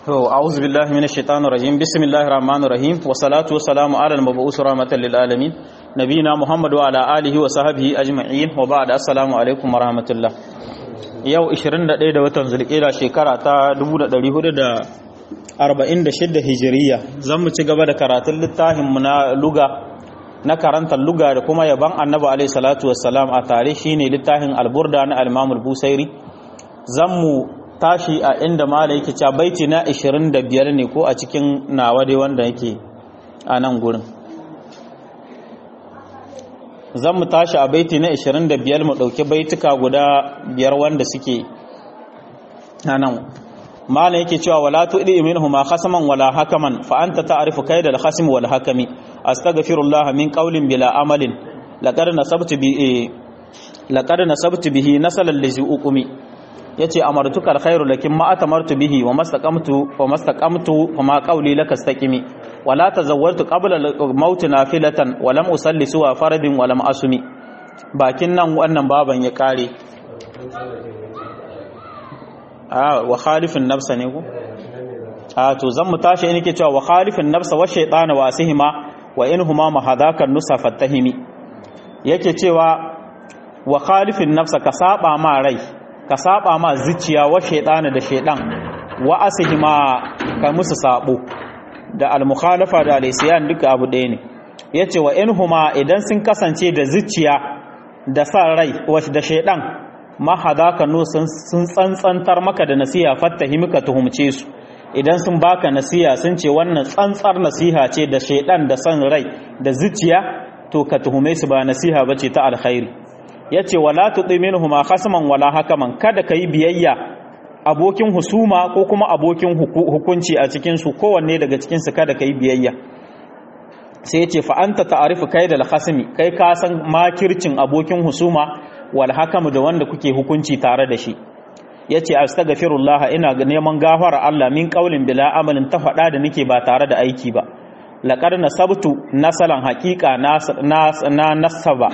أعوذ بالله من الشيطان الرجيم بسم الله الرحمن الرحيم والصلاة والسلام على المبعوث رحمة للعالمين نبينا محمد وعلى آله وصحبه أجمعين وبعد السلام عليكم ورحمة الله yau 21 da watan zulkida shekara ta 1446 hijiriya zan mu ci gaba da karatun littafin mu na luga na karantar luga da kuma yaban annabi alaihi salatu wassalam a tare shine littafin alburda na al-imam al-busairi zan mu tashi a inda mala yake cewa baiti na 25 ne ko a cikin nawa dai wanda yake a nan gurin zan mu tashi a baiti na 25 mu ɗauki baituka guda biyar wanda suke a nan mala yake cewa wala tuɗi minhu ma khasaman wala hakaman fa anta ta'rifu kayda al-khasim wal hakami astaghfirullah min qawlin bila amalin laqad nasabtu bi laqad nasabtu bihi nasalan lizi uqumi yace amartuka alkhairu lakin ma atamartu bihi wa mastaqamtu wa mastaqamtu fa ma qawli laka istaqimi wa la tazawwartu qabla al-maut nafilatan wa lam usalli suwa faradin wa lam asumi bakin nan wannan baban ya kare ah wa khalifin nafsa ne ko ah to zan mu tashi nake cewa wa khalifin nafsa wa shaytana wa asihima wa inhuma mahadakan nusa fatahimi yake cewa wa khalifin nafsa ka saba ma rai ka saba ma zuciya wa shaidana da shaidan wa asihima ka musu sabo da al-mukhalafa da al-isyan duka abu ɗaya ne yace wa inhuma idan sun kasance da zuciya da san rai wa da shaidan ma hadaka no sun tsantsantar maka da nasiha fattahimi ka tuhumce su idan sun baka nasiha sun ce wannan tsantsar nasiha ce da shaidan da san rai da zuciya to ka tuhume su ba nasiha bace ta alkhairi ya ce wala tuɗi minhuma khasman wala hakaman kada ka yi biyayya abokin husuma ko kuma abokin hukunci a cikinsu kowanne daga cikinsu kada ka yi biyayya sai ya ce fa'anta ta'arifu kai da alhasimi kai ka san makircin abokin husuma wal hakamu da wanda kuke hukunci tare da shi ya ce astaghfirullah ina neman gafara Allah min qaulin bila amalin ta faɗa da nake ba tare da aiki ba laqad nasabtu nasalan haqiqa na nasaba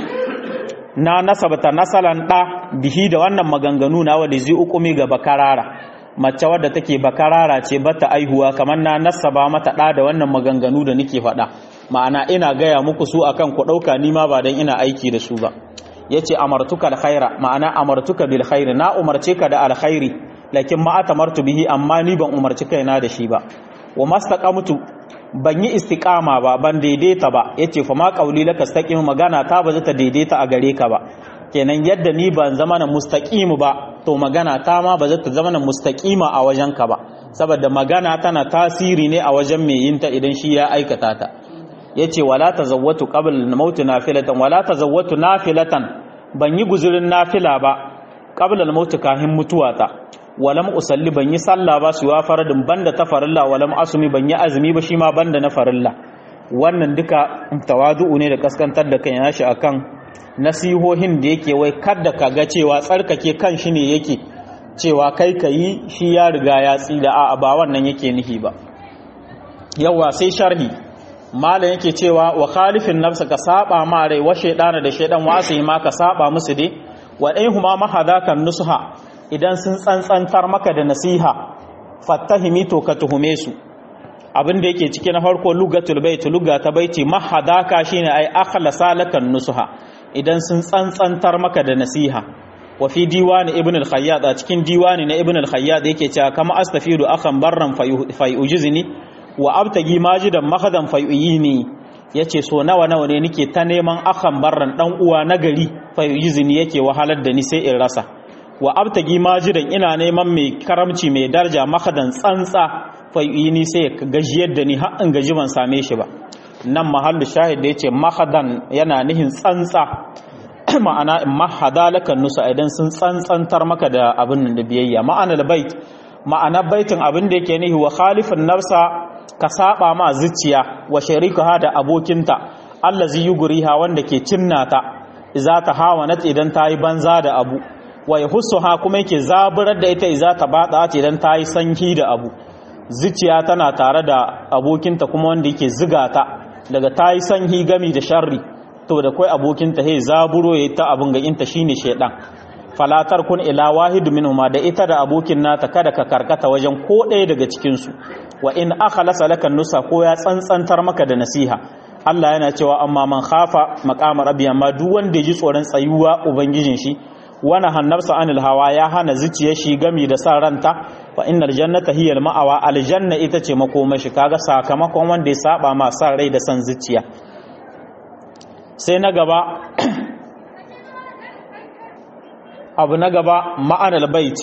na nasabta nasalan ɗa bihi da wannan maganganu na wadda zai ukumi ga bakarara mace wadda take bakarara ce bata aihuwa kamar na nasaba mata ɗa da wannan maganganu da nake faɗa ma'ana ina gaya muku su akan ku ɗauka ni ma ba don ina aiki da su ba yace amartuka alkhaira ma'ana amartuka bil khairi na umarce ka da alkhairi lakin ma atamartu bihi amma ni ban umarci kaina da shi ba wa mastaqamtu ban yi istiqama ba ban daidaita ba yace fa ma qauli laka istaqim magana ta ba ta daidaita a gare ka ba kenan yadda ni ban zama na mustaqimu ba to magana ta ma ba ta zama na mustaqima a wajen ka ba saboda magana tana tasiri ne a wajen mai yin ta idan shi ya aikata ta yace wala tazawwatu qabla al-maut nafilatan wala tazawwatu nafilatan ban yi guzurin nafila ba qabla al-maut kahin mutuwata walam usalli ban yi sallah ba su wa faradin banda ta farilla walam asumi ban yi azumi ba shi ma banda na farilla wannan duka tawadu'u ne da kaskantar da kan yashi akan nasihohin da yake wai kada ka ga cewa tsarkake kan shi ne yake cewa kai ka yi shi ya riga ya tsida a ba wannan yake nihi ba yawa sai sharhi malam yake cewa wa khalifin nafsa ka saba ma rai wa shaydana da shaydan wasu ma ka saba musu dai wa huma mahadakan nusha idan sun tsantsantar maka da nasiha fattahimi to ka tuhume su abin da yake ciki na farko lugatul bait luga ta baiti mahadaka shine ai akhlasa lakan nusuha idan sun tsantsantar maka da nasiha wa fi diwani ibn al-khayyat a cikin diwani na ibn al-khayyat yake cewa kama astafidu akhan barran fayujizni wa abtagi majidan mahadan fayuyini yace so nawa nawa ne nake ta neman akhan barran dan uwa nagari fayujizni yake wahalar da ni sai in rasa wa abtagi majidan ina neman mai karamci mai darja makadan tsantsa fayini sai gajiyar da ni har in gaji ban same shi ba nan mahallu shahid da yace makadan yana nihin tsantsa ma'ana mahada lakan nusa idan sun tsantsantar maka da abin da biyayya ma'ana bait ma'ana baitin abin da yake nihi wa khalifin nafsa ka saba ma zuciya wa sharikaha da abokinta allazi yugriha wanda ke cinnata idza ta hawa nat idan tayi banza da abu wa ya ha kuma yake zaburar da ita iza ta bada ce dan ta yi sanyi da abu zuciya tana tare da abokinta kuma wanda yake ziga ta daga ta yi sanyi gami da sharri to da kai abokinta hey zaburo ya ta abin ga inta shine shedan falatar kun ila wahidu minhuma da ita da abokin nata kada ka karkata wajen ko ɗaya daga cikin su wa in akhlasa laka nusa ko ya tsantsantar maka da nasiha Allah yana cewa amma man khafa maqama rabbi amma duk wanda ya ji tsoron tsayuwa ubangijin shi wana hannarsa anil hawa ya hana zuciyar shi gami da sa ranta fa innal jannata hiya ma'awa aljanna ita ce makomashi kaga sakamakon wanda ya saba ma sa rai da san zuciya sai na gaba abu na gaba ma'anar bait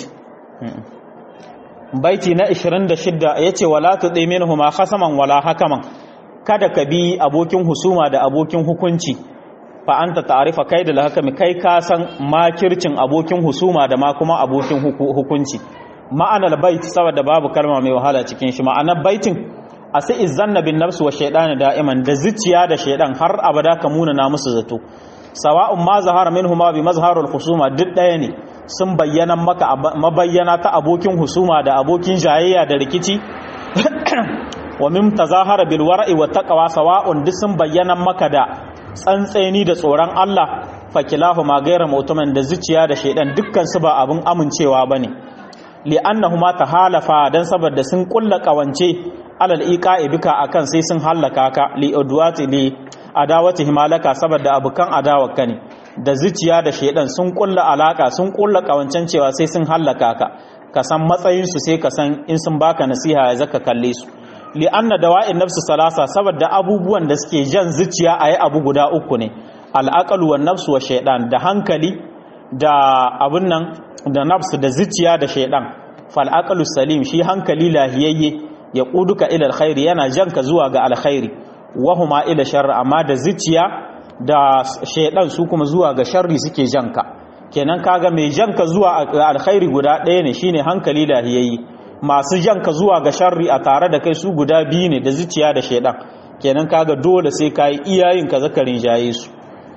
baiti na 26 yace wala tudi minhuma khasaman wala hakaman kada ka bi abokin husuma da abokin hukunci fa anta ta'rifa kai da hakami kai ka san makircin abokin husuma da ma kuma abokin hukunci ma'anar bait saboda babu kalma mai wahala cikin shi ma'anar baitin asa izanna bin nafsi wa shaytan da'iman da zuciya da shaydan har abada ka muna na musu zato sawa'un ma zahara minhuma bi mazharul husuma duk daya ne sun bayyana maka mabayyana ta abokin husuma da abokin jayayya da rikici wa mim tazahara bil wara'i wa taqwa sawa'un duk sun bayyana maka da tsantseni da tsoron Allah fakilahu ma gaira mutumin da zuciya da shaidan dukkan su ba abin amincewa bane li'annahuma tahalafa dan saboda sun kulla kawance alal iqa'i bika akan sai sun hallaka ka li udwati li adawati himalaka saboda abukan adawaka ne da zuciya da shaidan sun kulla alaka sun kulla kawancen cewa sai sun hallaka ka ka san matsayin su sai ka san in sun baka nasiha ya zaka kalle su li'anna dawa'in nafsu salasa saboda abubuwan da suke jan zuciya ayi abu guda uku ne al'aqalu wan nafsu wa shaydan da hankali da abun nan da nafsu da zuciya da shaydan fal aqalu salim shi hankali lahiyayye ya quduka ila alkhairi yana janka zuwa ga alkhairi wa huma ila sharri amma da zuciya da shaydan su kuma zuwa ga sharri suke janka kenan kaga mai janka zuwa alkhairi guda ɗaya ne shine hankali lahiyayye masu janka zuwa ga sharri a tare da kai su guda biyu ne da zuciya da shaidan kenan kaga dole sai kayi iyayen ka zakarin jaye su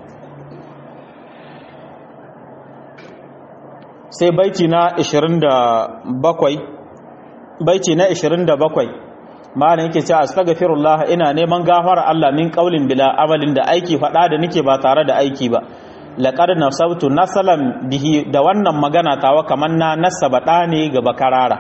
sai baiti na 27 baiti na 27 malam yake cewa astaghfirullah ina neman gafara Allah min qaulin bila amalin da aiki fada da nake ba tare da aiki ba laqad nasabtu nasalan bihi da wannan magana tawa kaman na nasaba da ne ga bakarara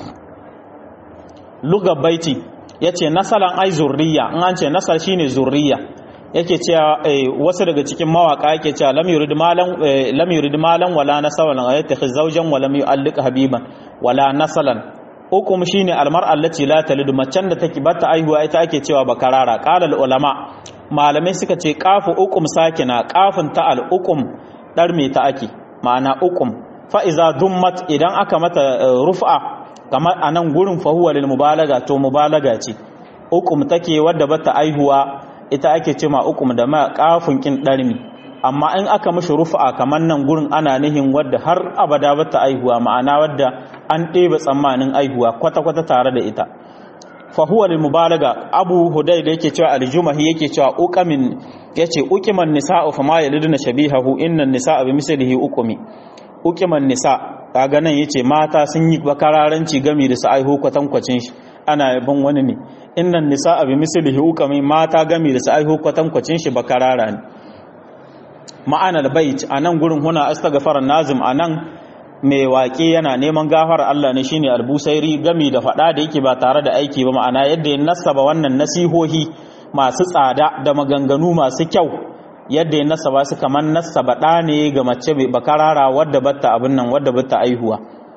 lugar baiti ya ce nasalan ai zurriya in an ce nasar shine zurriya yake cewa wasu daga cikin mawaka yake cewa lam yurid malan lam yurid malan wala nasalan ayyatakhiz zawjan wa lam yu'alliq habiban wala nasalan ukum shine almar'a allati la talidu macen da take bata aihuwa ita ake cewa bakarara qala ulama malamai suka ce qafu ukum sakina qafun ta al ukum dar me ta ake ma'ana ukum fa iza dummat idan aka mata rufa kamar a nan gurin fahuwa lil mubalaga to mubalaga ce ukum take wadda bata aihuwa ita ake ce ma ukum da ma kafin kin darmi amma in aka mishi rufa kamar nan gurin ana nihin wadda har abada bata aihuwa ma'ana wadda an ɗebe tsammanin aihuwa kwata-kwata tare da ita fahuwa lil mubalaga abu hudai da yake cewa aljumahi yake cewa uqamin yace uqiman nisa'u fama yaliduna shabihahu innan nisa'a bi mislihi uqumi uqiman nisa kaga nan yace mata sun yi bakararanci game da su aiho kwatankwacin shi ana yabon wani ne innan nisa bi mislihi ukami mata game da su aiho kwatankwacin shi bakarara ne ma'anar bait anan gurin huna astaghfar nazim anan mai waƙe yana neman gafar Allah ne shine albusairi game da faɗa da yake ba tare da aiki ba ma'ana yadda ya nasaba wannan nasihohi masu tsada da maganganu masu kyau yadda ya nasaba su kamar nasaba ɗa ne ga mace bakarara wadda batta abin nan wadda batta aihuwa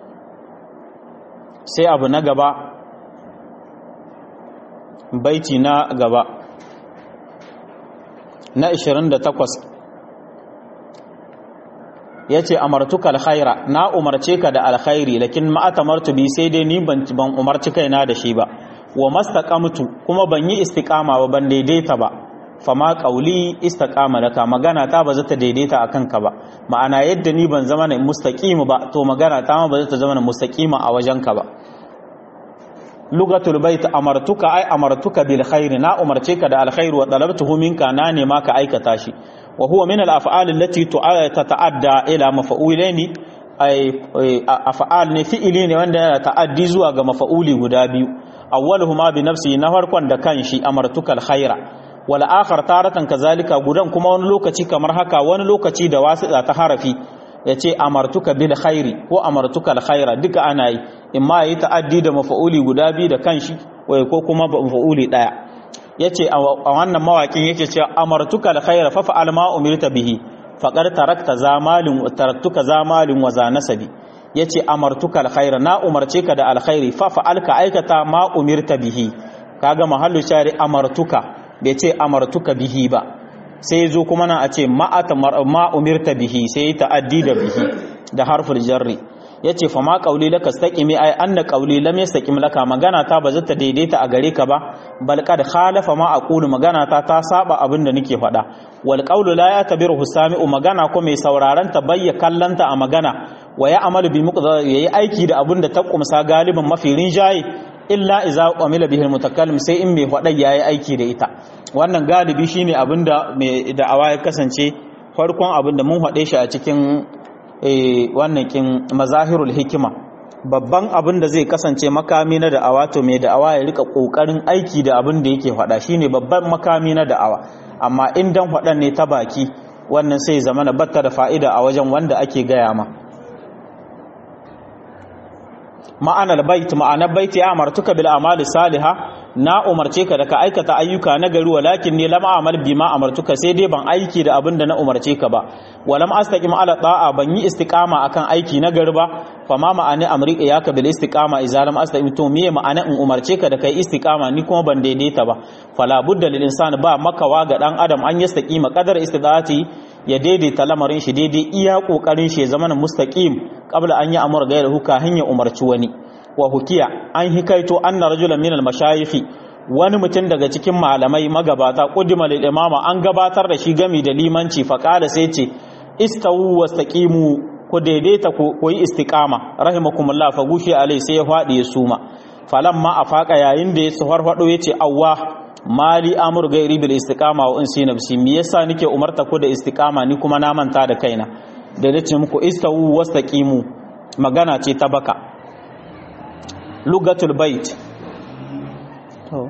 sai abu na gaba baiti na gaba na 28 ya ce amartuka alkhaira na umarce ka da alkhairi lakin ma'atamartu bi sai dai ni ban umarci kaina da shi ba wa mastaqamtu kuma ban yi istiqama ba ban daidaita ba fama qauli istaqama laka magana ta ba za ta daidaita akan ka ba ma'ana yadda ni ban zama na mustaqim ba to magana ta ma ba za ta zama na mustaqima a wajen ka ba lugatul bait amartuka ai amartuka bil khair na umarce ka da alkhair wa talabtuhu minka na ne ma ka aikata shi wa huwa min al af'al allati tata'adda ila mafa'ulaini ai af'al ne fi'ili ne wanda yana ta'addi zuwa ga mafa'uli guda biyu awwaluhuma bi nafsi na farkon da kanshi amartuka al khaira wal akhar taratan kazalika gudan kuma wani lokaci kamar haka wani lokaci da wasiqa ta harafi ya ce amartuka bil khairi ko amartuka al khaira duka ana yi in ma yi ta'addi da mafa'uli guda biyu da kanshi ko kuma mafa'uli daya yace a wannan mawakin yake cewa amartuka al khaira fa fa'al ma umirta bihi faqad tarakta zamalin taraktuka zamalin wa za nasabi yace amartuka al khaira na umarce ka da al khairi fa fa'al ka aikata ma umirta bihi kaga mahallu shari amartuka bai ce amartuka bihi ba sai zo kuma na a ce ma umirta bihi sai ta'addi da bihi da harful jarri yace fa ma qauli laka staqimi ai anna qauli lam yastaqim laka magana ta ba zata daidaita a gare ka ba bal qad khalafa ma aqulu magana ta ta saba abin da nake faɗa wal qawlu la yatabiru sami'u magana ko mai sauraron ta bayya kallanta a magana wa ya amalu bi muqdar yayi aiki da abin da ta kumsa galibin mafi rinjaye illa iza qamila bihi mutakallim sai in mai faɗa yayi aiki da ita wannan galibi shine abinda mai da'awa ya kasance farkon abinda mun faɗe shi a cikin wannan kin mazahirul hikima babban abin da zai kasance makami na da'awa to mai da'awa ya rika kokarin aiki da abin da yake faɗa shine babban makami na da'awa amma in dan faɗan ne ta baki wannan sai zama na batta da fa'ida a wajen wanda ake gaya ma ma'anar bait ma'anar bait ya amartuka bil amali salihah na umarce ka da ka aikata ayyuka na gari walakin ne lam amal bima amartuka sai dai ban aiki da abin da na umarce ka ba walam astaqim ala da'a ban yi istiqama akan aiki na gari ba fa ma ma'ani amrika ya ka bil istiqama idza lam astaqim to me ma'ana in umarce ka da kai istiqama ni kuma ban daidaita ba fala budda lil insani ba makawa ga dan adam an yastaqima qadar istidati ya daidaita lamarin shi daidai iya kokarin shi ya zama mustaqim qabla an yi amur gairu kahin ya umarci wani wa hukiya an hikaito anna rajulan min al-mashayikh wani mutum daga cikin malamai magabata qudima lil imama an gabatar da shi gami da limanci fa qala sai ce istawu wastaqimu ku daidaita ku yi istiqama rahimakumullah fa gushi alai sai ya fadi ya suma falamma afaka yayin da ya farfado yace awwa mali amur gairi bil istiqama wa insi nafsi me yasa nike umarta ku da istiqama ni kuma na manta da kaina da nace muku istawu wastaqimu magana ce ta baka lugatul bait to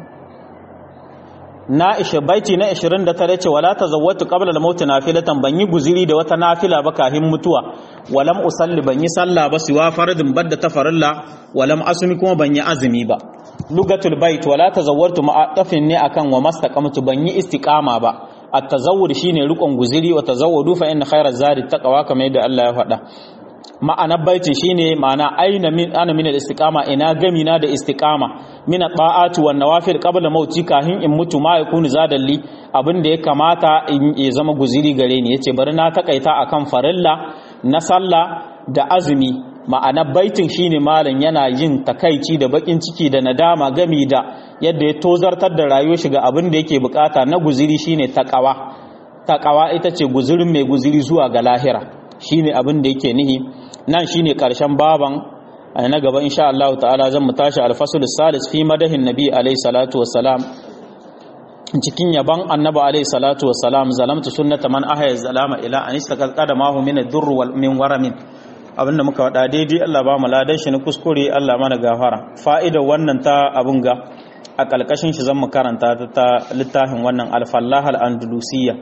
na ishe baiti na 29 ce wala tazawwatu qabla al-maut nafilatan ban yi guziri da wata nafila ba kafin mutuwa walam usalli ban yi sallah ba siwa faradin badda ta farilla walam asumi kuma ban yi azumi ba lugatul bait wala tazawwartu ma'atafin ne akan wa mastaqamtu ban yi istiqama ba at-tazawwur shine rukun guziri wa tazawwadu fa inna khayra zadi taqwa kamar yadda Allah ya faɗa ma'anar baitin shine ma'ana aina min ana min al-istiqama ina gami na da istiqama min ta'atu wan nawafil qabla mauti kahin in mutu ma yakunu zadalli abin da ya kamata in ya zama guziri gare ni yace bari na takaita akan farilla na sallah da azumi ma'anar baitin shine malam yana yin takaici da bakin ciki da nadama gami da yadda ya tozartar da rayuwar shi ga abin da yake bukata na guziri shine takawa takawa ita ce guzirin mai guziri zuwa ga lahira shine abin da yake nihi nan shine karshen baban na gaba insha Allah ta'ala zan mu tashi al-fasl salis fi madahin nabi alayhi salatu wassalam cikin yaban annabi alayhi salatu wassalam zalamtu sunnata man ahya zalama ila an istaqada ma hu min ad-durr wal min waramin abinda muka wada daidai Allah ba mu ladan shi na kuskure Allah mana gafara fa'idar wannan ta abun ga a kalkashin shi zan mu karanta ta littafin wannan al-fallah al-andalusiyya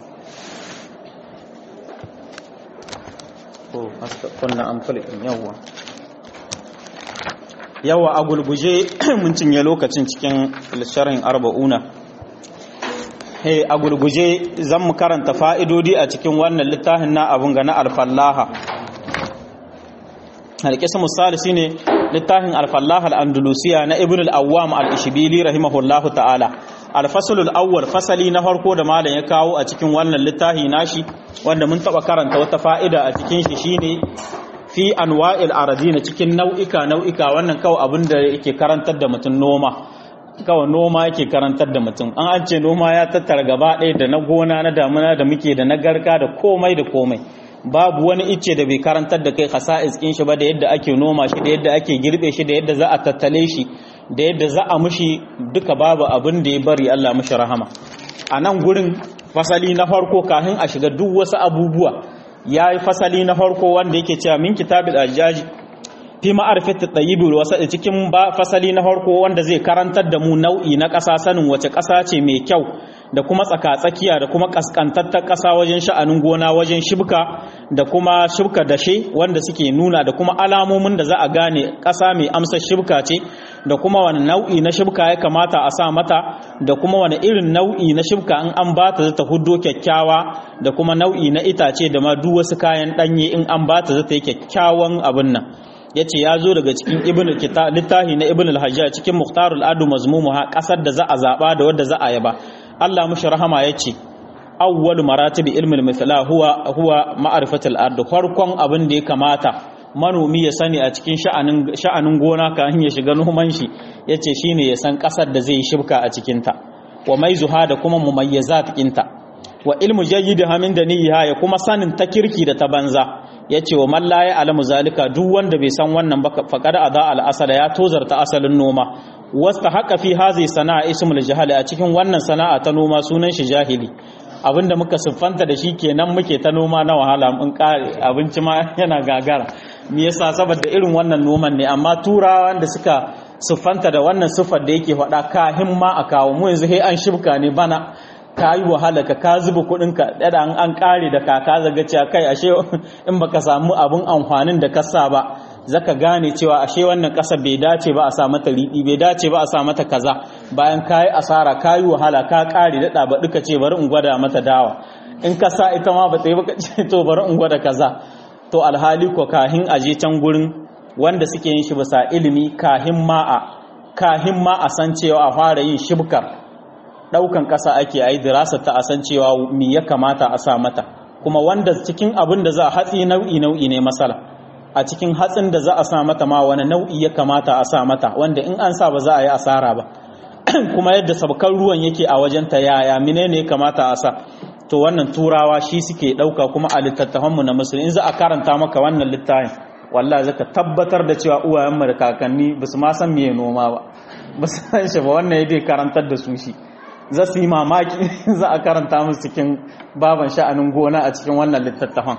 ko kunna amfalikin yawa yawa a gulguje mun cinye lokacin cikin sharhin arba'una hey a gulguje zan mu karanta fa'idodi a cikin wannan littafin na abun ga na alfallaha alƙisa misali shine littafin alfallaha al'andalusiya na ibn al'awwam al'ishibili rahimahullahu ta'ala alfasulul awwal fasali na farko da malam ya kawo a cikin wannan littafi nashi wanda mun taba karanta wata fa'ida a cikin shi shine fi anwa'il aradina cikin nau'ika nau'ika wannan kawai abin da yake karantar da mutum noma kawai noma yake karantar da mutum an an ce noma ya tattara gaba ɗaya da na gona na damuna da muke da na garka da komai da komai babu wani icce da bai karantar da kai khasa'is kin shi ba da yadda ake noma shi da yadda ake girbe shi da yadda za a tattale shi da yadda za a mushi duka babu abin da ya bari Allah mushi rahama a nan gurin fasali na farko kafin a shiga duk wasu abubuwa ya yi fasali na farko wanda yake cewa min kitabil ajaji fi ma'arifat at-tayyib wal wasat cikin ba fasali na farko wanda zai karantar da mu nau'i na ƙasa sanin wace ƙasa ce mai kyau da kuma tsaka-tsakiya da kuma kaskantattar ƙasa wajen sha'anin gona wajen shibka da kuma shibka dashe wanda suke nuna da kuma alamomin da za a gane ƙasa mai amsar shibka ce da kuma wani nau'i na shibka ya kamata a sa mata da kuma wani irin nau'i na shibka in an ba ta zata huddo kyakkyawa da kuma nau'i na itace da ma duk wasu kayan ɗanye in an ba ta zata yi kyakkyawan abin nan ya ce ya zo daga cikin ibn littafi na ibn al-hajjaj cikin muhtarul adu mazmumuha ƙasar da za a zaɓa da wadda za a yaba Allah mushi rahama ya ce awwal maratib ilmin mithla huwa huwa ma'rifatul ard farkon abin da ya kamata manomi ya sani a cikin sha'anin sha'anin gona kan ya shiga noman shi yace shine ya san kasar da zai shibka a cikin ta wa maizuha da kuma mumayyazat kinta wa ilmu jayyidha min daniha ya kuma sanin ta kirki da ta banza yace wa man la ya'lamu zalika duk wanda bai san wannan ba faqad ada al asala ya tozarta asalin noma wasta haka fi hazi sana'a ismul jahali a cikin wannan sana'a ta noma sunan shi jahili abinda muka siffanta da shi kenan muke ta noma na wahala mun kare abinci ma yana gagara me yasa saboda irin wannan noman ne amma turawa da suka siffanta da wannan siffar da yake faɗa kahin ma a kawo mu yanzu sai an shibka ne bana ka yi wahala ka ka zuba kuɗin ka da an an kare da kaka zaga cewa kai ashe in baka samu abun amfanin da ka sa ba zaka gane cewa ashe wannan ƙasa bai dace ba a sa mata riɗi bai dace ba a sa mata kaza bayan kayi asara kayi wahala ka ƙare daɗa ba duka ce bari in gwada mata dawa in ka sa ita ma ba ta yi ba ce to bari in gwada kaza to alhali ko kahin aje can gurin wanda suke yin shi bisa ilimi kahin ma a kahin ma a san cewa a fara yin shibkar ɗaukan ƙasa ake yi dirasa ta a san cewa me ya kamata a sa mata kuma wanda cikin abin da za a hatsi nau'i nau'i ne masala a cikin hatsin da za a sa mata ma wani nau'i ya kamata a sa mata wanda in an sa ba za a yi asara ba kuma yadda sabkar ruwan yake a wajen ta yaya mine ne ya kamata a sa to wannan turawa shi suke ɗauka kuma a littattafanmu na musulmi in za a karanta maka wannan littafin wallah zaka tabbatar da cewa uwayenmu da kakanni ba su ma san me noma ba ba su san shi ba wannan ya dai karantar da su shi za su yi mamaki za a karanta musu cikin baban sha'anin gona a cikin wannan littattafan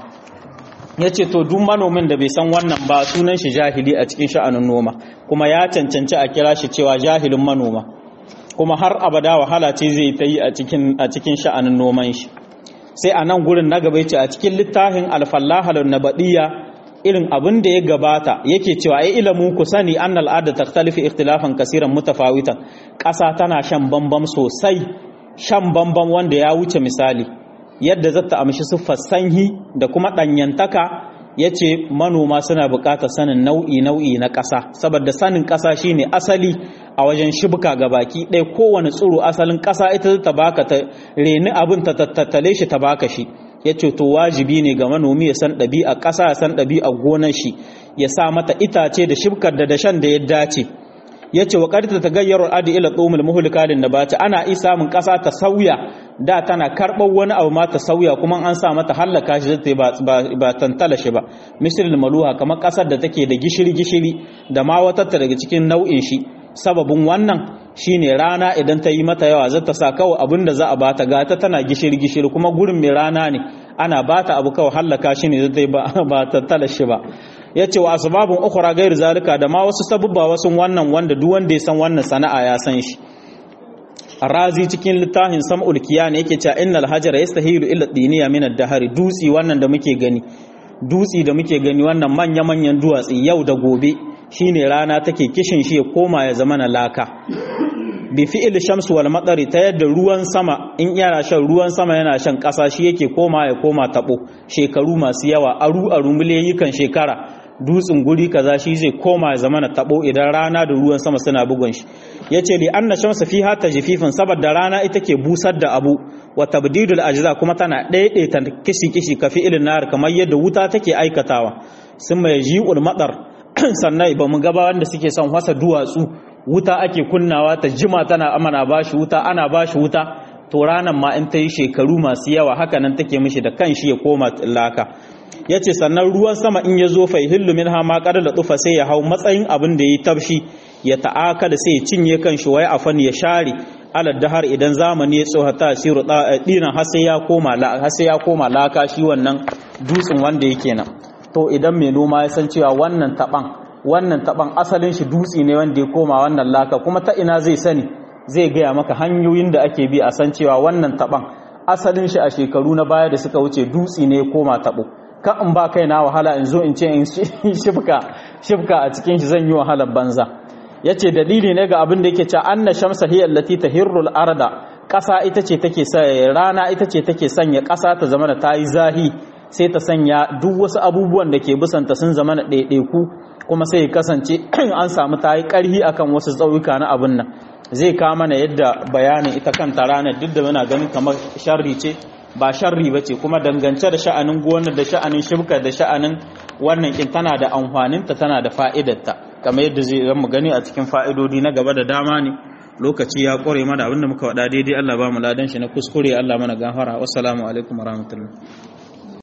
ya ce to duk manomin da bai san wannan ba sunan shi jahili a cikin sha'anin noma kuma ya cancanci a kira shi cewa jahilin manoma kuma har abada wahala ce zai ta yi a cikin sha'anin noman shi sai a nan gurin na gaba ce a cikin littafin alfallahalar nabadiyya irin abin da ya gabata yake cewa ai ilimin ku sani an al'ada takhtalifi ikhtilafan kasiran mutafawitan ƙasa tana shan bambam sosai shan bambam wanda ya wuce misali yadda zata amshi siffar sanyi da kuma ɗanyantaka ya ce manoma suna buƙatar sanin nau'i nau'i na ƙasa saboda sanin ƙasa shine asali a wajen shibka ga baki ɗaya kowane tsiro asalin ƙasa ita ta baka ta reni abin ta tattale shi ta baka shi ya ce to wajibi ne ga manomi ya san ɗabi'a ƙasa ya san ɗabi'a gonar shi ya sa mata itace da shibkar da dashen da ya dace ya ce wa ƙarta ta gayyar adi ila tsomul muhulikalin da bata ana isa samun ƙasa ta sauya da tana karɓar wani abu ma ta sauya kuma an sa mata hallaka shi zai ba tantala shi ba misalin maluha kamar ƙasar da take da gishiri gishiri da ma watatta daga cikin nau'in shi sababin wannan shine rana idan ta yi mata yawa zata sa kawai abin da za a bata gata tana gishiri gishiri kuma gurin mai rana ne ana bata abu kawai hallaka shi ne zai ba tattala shi ba ya ce wa asbabun ukhra gairu zalika da ma wasu sabubba wasu wannan wanda duk wanda ya san wannan sana'a ya san shi razi cikin littafin sam'ul kiyan yake cewa innal hajara yastahilu illa diniya min ad-dahari dutsi wannan da muke gani dutsi da muke gani wannan manya manyan duwatsi yau da gobe shine rana take kishin shi ya koma ya zama na laka bi fi'il shamsu wal matsari ta yadda ruwan sama in yana shan ruwan sama yana shan ƙasa shi yake koma ya koma tabo shekaru masu yawa aru aru miliyayikan shekara dutsen guri kaza shi zai koma ya zama na tabo idan rana da ruwan sama suna bugun shi yace li anna shamsa fiha tajfifin saboda rana ita ke busar da abu wa tabdidul ajza kuma tana daidaita kishi kishi ka fi'ilin nar kamar yadda wuta take aikatawa sun mai ji'ul matsar sannan ba mu gaba wanda suke son wasa duwatsu wuta ake kunnawa ta jima tana amana bashi wuta ana bashi wuta to ranan ma in ta yi shekaru masu yawa haka nan take mishi da kanshi ya koma laka ya ce sannan ruwan sama in ya zo fai hillu min hama kada da tufa sai ya hau matsayin abin da ya yi tafshi ya ta'aka da sai ya cinye kanshi wai afan ya share alad dahar idan zamani ya tsoha ta siru dinan har sai ya koma har sai ya koma laka shi wannan dutsen wanda yake nan to idan mai noma ya san cewa wannan taban wannan taban asalin shi dutse ne wanda ya koma wannan laka kuma ta ina zai sani zai gaya maka hanyoyin da ake bi a san cewa wannan taban asalin shi a shekaru na baya da suka wuce dutse ne ya koma tabo ka in ba kai na wahala in zo in ce in shifka shifka a cikin shi zan yi wahalar banza yace dalili ne ga abin da yake cewa anna shamsa hiya allati tahirrul arda ƙasa ita ce take rana ita ce take sanya ƙasa ta zama da tayi zahi sai ta sanya duk wasu abubuwan da ke bisanta sun zama na ɗaiɗaiku kuma sai ya kasance an samu tayi ƙarhi akan wasu tsauyuka na abin nan zai kawo mana yadda bayanin ita kanta ranar duk da muna ganin kamar sharri ce ba sharri ba ce kuma dangance da sha'anin gonar da sha'anin shibka da sha'anin wannan kin tana da amfaninta tana da fa'idarta kamar yadda zai mu gani a cikin fa'idodi na gaba da dama ne lokaci ya ƙware mana abinda muka waɗa daidai Allah ba mu ladan shi na kuskure Allah mana gafara wassalamu alaikum warahmatullahi